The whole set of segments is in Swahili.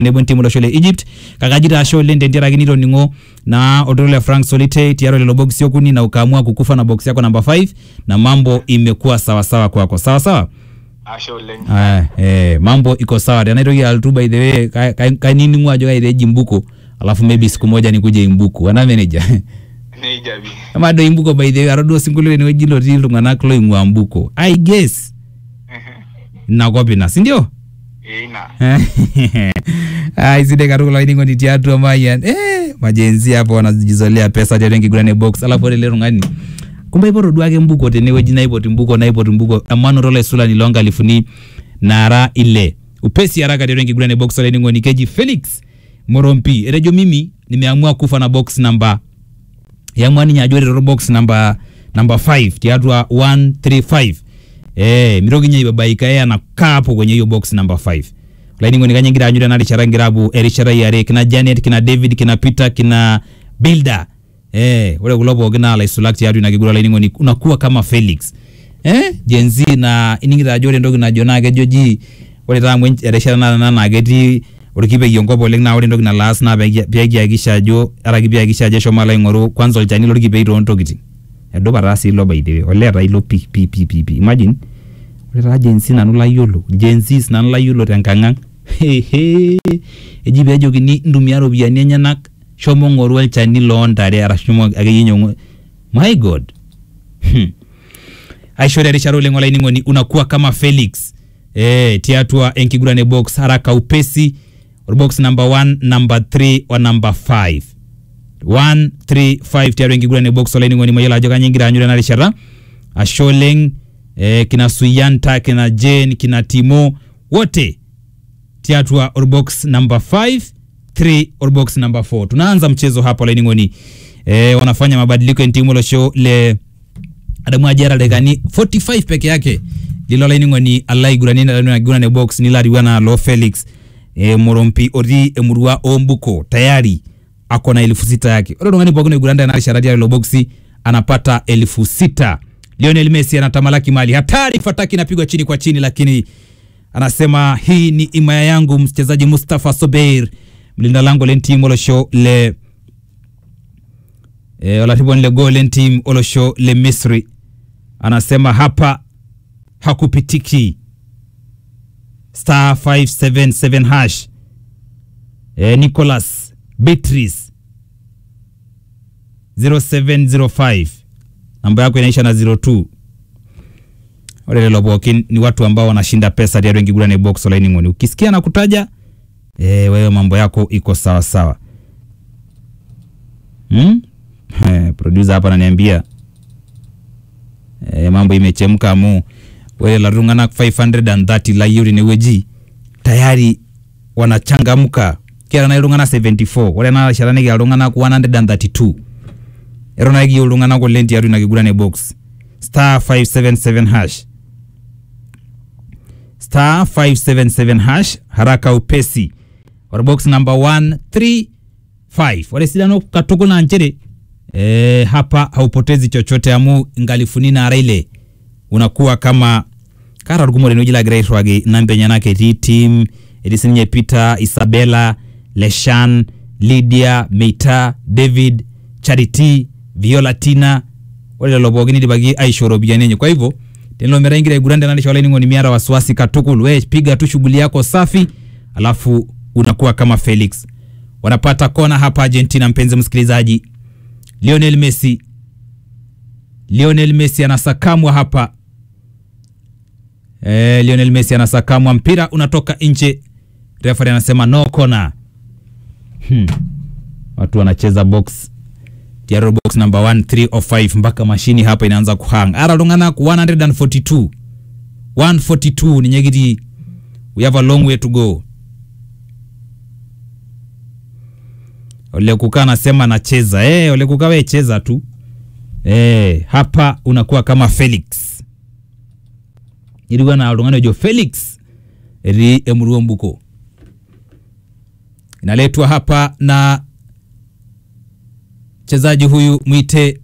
nebo entimu olosho le Egypt kakajita ashe oleng tentiaraki nitoning'o naa olturur le Frank Solite tiaro lelo boksi okuni na ukaamua kukufa na boksi yako namba 5 na mambo imekuwa sawasawa kwako sawa sawa ashe oleng Aya, eh, mambo iko sawa tenaitoki alotu by the way ka- ka- kainining'u ajo kaiteji imbuko alafu maybe siku moja nikuje imbuku aname nejia neija pi ama do imbuko by the way aro duo sinkolio tenewueji lotii iltung'anak loing'ua mbuko i guess inakop ina sindio eina ai sidai katukul olainining'oni tiatua mayian eh, majenzi hapo wanajizolea pesa tiatua enkiguran e box alafu ore ele tung'ani kumbe aipoto duake mbuko tenewueji naipot mbuko naipot mbuko emanoto olaisulani loonkalifuni nara ile upesi haraka tiatua enkiguran e box olainining'oni keji felix morompi etejo mimi nimeamua kufa na box namba yamua ninye ajo ore toro box namba namba 5 tiatua 135 eh mitoki nye ibabaika yeye anakaa hapo kwenye hiyo box namba 5 lainingoni kanye ngira anyu tena rishata ngira apu erishata yare kina Janet kina David kina Peter kina Builder eh ore kulo pookin naa laisulak tiatua ina kigura lainingoni unakuwa kama Felix eh Gen Z na iningita ajo ore entoki najo naa kejo ji ore taa amu ench- erishata naa naa ketii orkipei enkop oleng naa ore entoki nalo aas naa pee pee kihakikisha ajo araki pee kihakikisha ajo eshomo alo aing'oru kwanza olchani lorkipei toontokitin edupa taa sii ilo by the way olee taa ilo pi pi pi pi pi imagine ore taa Gen Z nanu layiolo Gen Z nanu layiolo tenkang'ang hehe eji peejokini ntumia iropiyiani enyenak shomo ng'oru olchani loontare arashu shomo akeyie nyang'u my god hmm. aishori erishata oleng olainining'oni unakuwa kama Felix eh, tiatua enkiguran e box haraka upesi orbox number 1 number 3 o number 5 135 tiatua enkiguran e box olainining'oni mayiolo ajo kanyio ingira aanyu tena rishata ashe oleng eh, kina Suyanta kina Jane kina Timo wote tiatua orbox number 5 3 orbox number 4 tunaanza mchezo hapa olainining'oni eh, wanafanya mabadiliko en timu olosho le adamu ajara dakikani 45 peke yake lilo olainining'oni alo aiguraninaiguran box nilo ariwana lo Felix e, Morompi otii emurua ombuko tayari ako na elfu sita yake ore tung'ani pookin oiguranita ena rishata tialo boksi anapata elfu sita Lionel Messi anatamalaki mali hatari fataki inapigwa chini kwa chini lakini anasema hii ni imaya yangu mchezaji Mustafa Sobeir mlinda lango lentim olosho le e, olarriponi le gol lentim olosho le Misri anasema hapa hakupitiki star 577 hash e, Nicholas Beatrice 0705 namba yako inaisha na 02 ore lelo pookin ni watu ambao wanashinda pesa tiatua enkiguran e box olainining'oni ukisikia na kutaja e, wewe mambo yako iko sawa sawa hmm? Eh, producer hapa ananiambia e, mambo imechemka amu ore lelo tung'anak 530 layieu tenewueji tayari wanachangamka kiata nai iltung'anak 74 ore ena rishata nikiata iltung'anak 132 eton ake kiyieu iltung'anak oleng tiatua ina kiguran e box star 577 hash star 577 hash haraka upesi orbox number 135 ore sidano katukul naa nchere e, hapa haupotezi chochote amu ngalifuni nara ile unakuwa kama kara orkumok tenewueji lagira airriwaki namba enyenak etii tim etii sininye Peter Isabella Leshan Lydia Meita David Charity Viola Tina ore lelo pookin idipaki aisho ropiyiani enye kwa hivyo tenelo metaa ingira aiguran tena rishata olainining'oni miata wasiwasi katukul we piga tu shughuli yako safi alafu unakuwa kama Felix wanapata kona hapa Argentina mpenzi msikilizaji Lionel Messi Lionel Messi anasakamwa hapa eh, Lionel Messi anasakamwa mpira unatoka nje referee anasema no corner hmm. watu wanacheza box tiaro box number 1 3 or 5 mpaka mashini hapa inaanza kuhang ara iltung'anak 142 142 ninye kiti we have a long way to go Ole Kuka anasema anacheza eh, Ole Kuka we cheza tu eh, hapa unakuwa kama Felix ilikuwa na oltung'ani ojo Felix etii emurua mbuko inaletwa hapa na mchezaji huyu mwite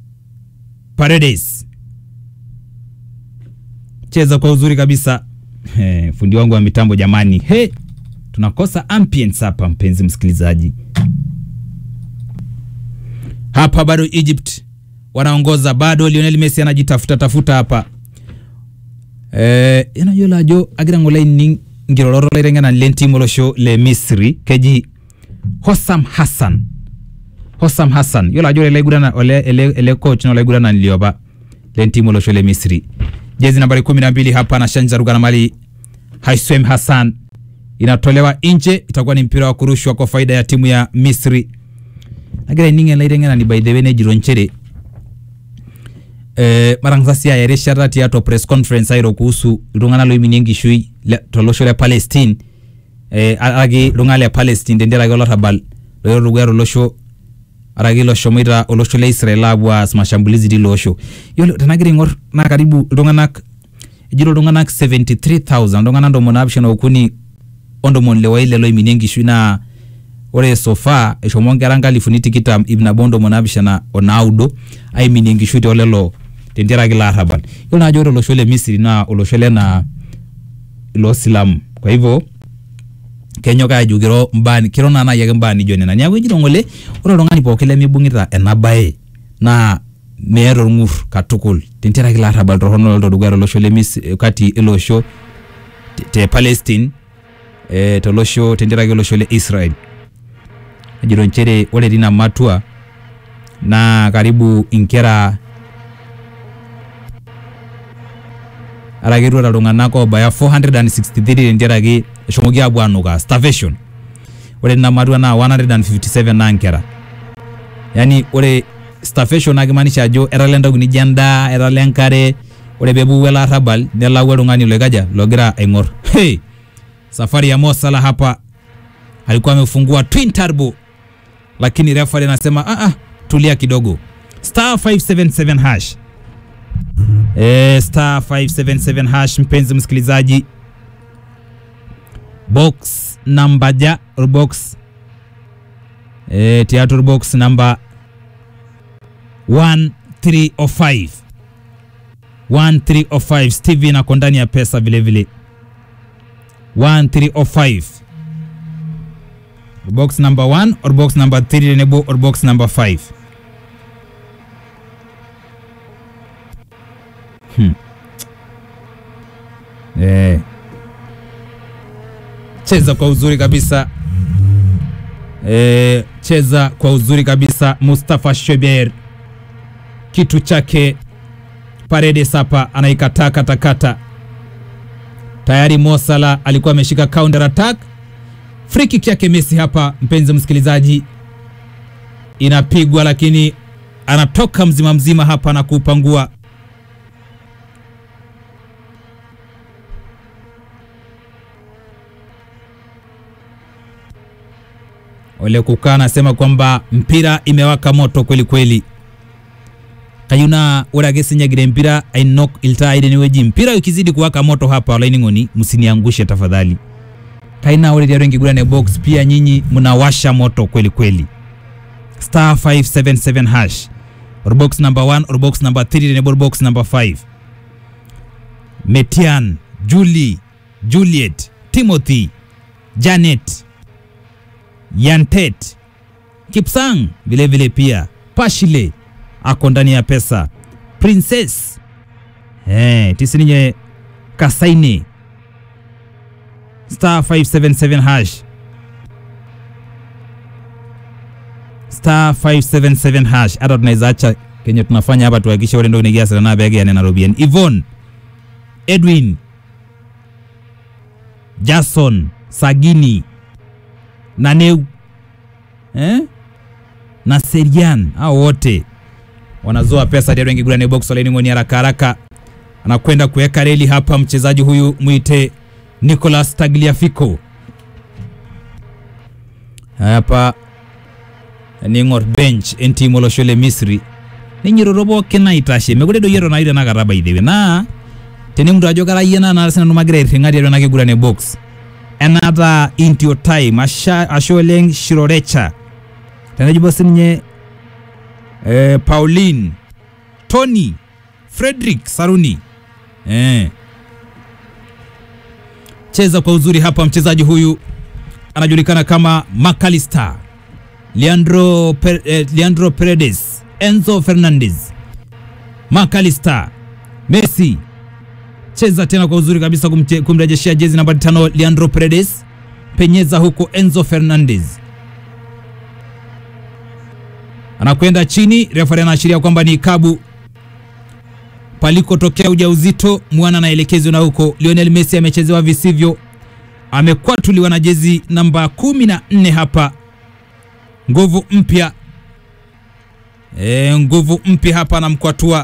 Paredes cheza kwa uzuri kabisa Eh, fundi wangu wa mitambo jamani, he, tunakosa ambience hapa, mpenzi msikilizaji. Hapa bado Egypt wanaongoza, bado Lionel Messi anajitafuta tafuta hapa eh, inayiolo ajo agira ng'ole ining nkirorot laiteng'enani lentim olosho le Misri keji Hossam Hassan Hossam Hassan yiolo ajo ore ele aigurana ole ele, ele coach na olaiguranani liopa lentim olosho le Misri jezi nambari kumi na mbili hapa anashanja rugana mali Haisem Hassan inatolewa nje, itakuwa ni mpira wa kurushwa kwa faida ya timu ya Misri. Nagira ining elaiteng'enani by the way nejito nchere eh, marang'asa erishata tiatua press conference airo kuhusu iltung'anak loiminie enkishui le- tolosho le Palestine eh, araki iltung'anak le Palestine tenteraki olarrabal loiro dukuya tolosho araki loshomoita olosho le Israel aapuo aas mashambulizi tilo osho. Yiolo tenagira aing'or naa karibu iltung'anak ejito iltung'anak 73000 iltung'anak ntomoni naapishana okuni ontomoni ile waile loiminie enkishui naa ore sofa eshomo nkera nkalifuni tikitam ip nabo ntomoni naapishana onaudo aiminie enkishui toolelo tenteraki ilo arrabal. Yiolo naa ajo ore olosho le Misri naa olosho lena loosilamu kwa hivyo kenyok ajo kiro mbaa kiro naa naaji ake mbaa nijo nena niaku ejito ng'ole ore oltung'ani pookin lemibung'ita ena baye naa meeta orng'ur katukul tenteraki ilo arrabal torrono loloito dukuya tolosho le Misri kati ilo osho te- te Palestine eh, tolosho tenteraki olosho le Israel ejito nchere ore tina matua naa karibu inkera araki etuata iltung'anak obaya 463 tenteraki eshomoki aapuo anukaa starvation ore tina matua naa 157 naa nkera yaani ore starvation naa kimaanisha ajo etala entoki nijo endaa etala enkare ore peepuku ele arrabal nelau oltung'ani loikaja logira aing'or hey! safari ya Mo Salah hapa alikuwa amefungua twin turbo lakini referee anasema ah, ah, tulia kidogo star 577 hash eh, star 577 hash mpenzi msikilizaji box namba ja or box eh, theatre box namba 1305 1305 Steven ako ndani ya pesa vile vile 1305 box number 1 or box number 3 tenebo or box number 5 hmm. eh. cheza kwa uzuri kabisa eh, cheza kwa uzuri kabisa Mustafa Shober kitu chake Paredes hapa anaikataa katakata tayari Mo Salah alikuwa ameshika counter attack. Free kick yake Messi hapa, mpenzi msikilizaji, inapigwa lakini anatoka mzima mzima hapa na kuupangua. Ole Kukaa anasema kwamba mpira imewaka moto kweli kweli kayuna ore ake sinyagire mpira ainok iltai tenewueji mpira ukizidi kuwaka moto hapa olainining'oni msiniangushe tafadhali kaina ore tiatua enkiguran e box pia nyinyi mnawasha moto kweli kweli star 577 hash or box number 1 or box number 3 tenebo box number 5 Metian Julie Juliet Timothy Janet Yantet Kipsang vile vile pia Pashile ako ndani ya pesa Princess eh, tisininye Kasaine star 577 hash star 577 hash hata tunaweza acha kenye tunafanya hapa tuhakikishe ore ntoki nikiasita naa peekiya nena ropiyiani Yvonne Edwin Jason Sagini Naneu eh? na Serian hao wote wanazoa pesa tiatua enkiguran e box olaining'oni haraka haraka anakwenda kuweka reli hapa mchezaji huyu mwite Nicolas Tagliafico hapa ning'or bench entim olosho le Misri ninyiroro pookin aitashe mekure doi eton ayu tenakata by the way naa tenemutu ajo kara yie naa naa sinanu magira airring'a tiatua ena kiguran e box enaata intio time asha, ashe oleng Shirorecha tenejibo sininye eh, Pauline Tony Frederick Saruni eh. cheza kwa uzuri hapa. Mchezaji huyu anajulikana kama Macalister Leandro, per, eh, Leandro Paredes, Enzo Fernandez, Macalister, Messi cheza tena kwa uzuri kabisa kumche- kumrejeshea jezi nambari tano Leandro Paredes, penyeza huko Enzo Fernandez anakwenda chini, refari anaashiria kwamba ni ikabu palikotokea ujauzito, mwana anaelekezwa na huko. Lionel Messi amechezewa visivyo, amekwatuliwa na jezi namba kumi na nne hapa, nguvu mpya e, nguvu mpya hapa anamkwatua.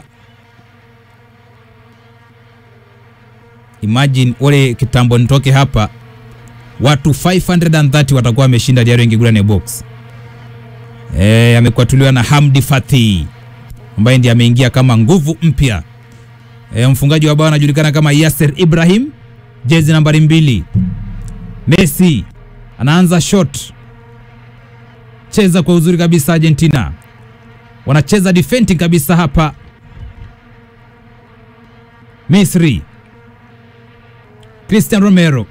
Imagine wale kitambo nitoke hapa, watu 530 watakuwa wameshinda diario ingigurane box e, amekwatuliwa na Hamdi Fathi ambaye ndiye ameingia kama nguvu mpya. E, mfungaji wa bao anajulikana kama Yasser Ibrahim, jezi nambari mbili. Messi anaanza shot, cheza kwa uzuri kabisa. Argentina wanacheza defending kabisa hapa. Misri, Christian Romero,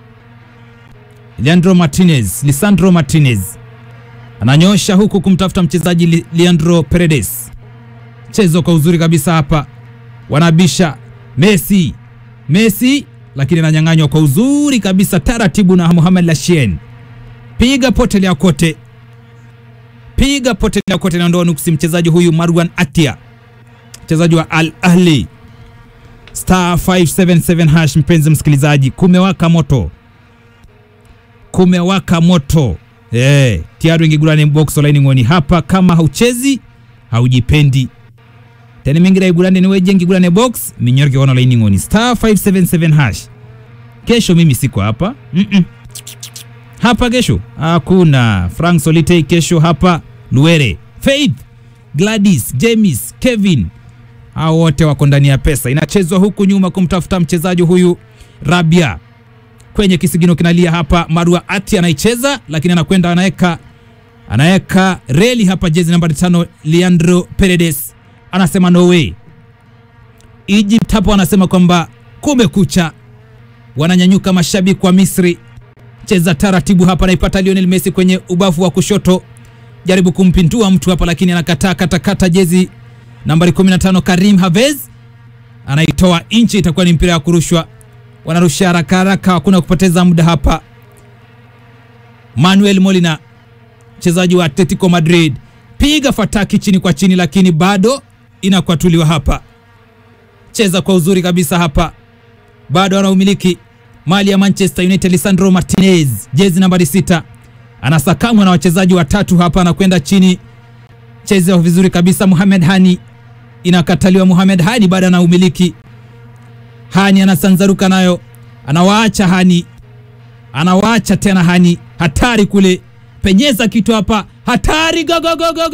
Leandro Martinez, Lisandro Martinez ananyosha huku kumtafuta mchezaji Li- Leandro Paredes. Chezo kwa uzuri kabisa hapa, wanabisha Messi, Messi lakini ananyang'anywa kwa uzuri kabisa taratibu na Mohamed Lachien. Piga potelea kote, piga potelea kote, naondoa nuksi mchezaji huyu Marwan Atia, mchezaji wa Al Ahli star 577 hash. Mpenzi msikilizaji, kumewaka moto, kumewaka moto eh, tiari ingigurane box online ngoni hapa. Kama hauchezi haujipendi tena mingira igurane ni weje ngigurane box minyorke wana line ngoni star 577 hash. Kesho mimi siko hapa mm -mm. Hapa kesho hakuna Frank Solitei kesho hapa Luere, Faith, Gladys, James, Kevin hao wote wako ndani ya pesa. Inachezwa huku nyuma kumtafuta mchezaji huyu Rabia kwenye kisigino kinalia hapa. Marua Ati anaicheza lakini anakwenda anaweka anaweka reli hapa, jezi nambari tano Leandro Paredes anasema no way. Egypt hapo anasema kwamba kumekucha, wananyanyuka mashabiki wa Misri. Cheza taratibu hapa, anaipata Lionel Messi kwenye ubavu wa kushoto, jaribu kumpindua mtu hapa, lakini anakataa katakata. Jezi nambari 15 Karim Havez anaitoa inchi, itakuwa ni mpira wa kurushwa. Wanarusha haraka haraka, hakuna kupoteza muda hapa. Manuel Molina mchezaji wa Atletico Madrid piga fataki chini kwa chini, lakini bado inakwatuliwa hapa. Cheza kwa uzuri kabisa hapa, bado anaumiliki mali ya Manchester United. Lisandro Martinez jezi nambari sita anasakamwa na wachezaji watatu hapa, anakwenda chini, cheza vizuri kabisa. Mohamed Hani inakataliwa. Mohamed Hani bado anaumiliki. Hani anasanzaruka nayo, anawaacha Hani, anawaacha tena Hani, hatari kule, penyeza kitu hapa, hatari, go, go, go, go, go.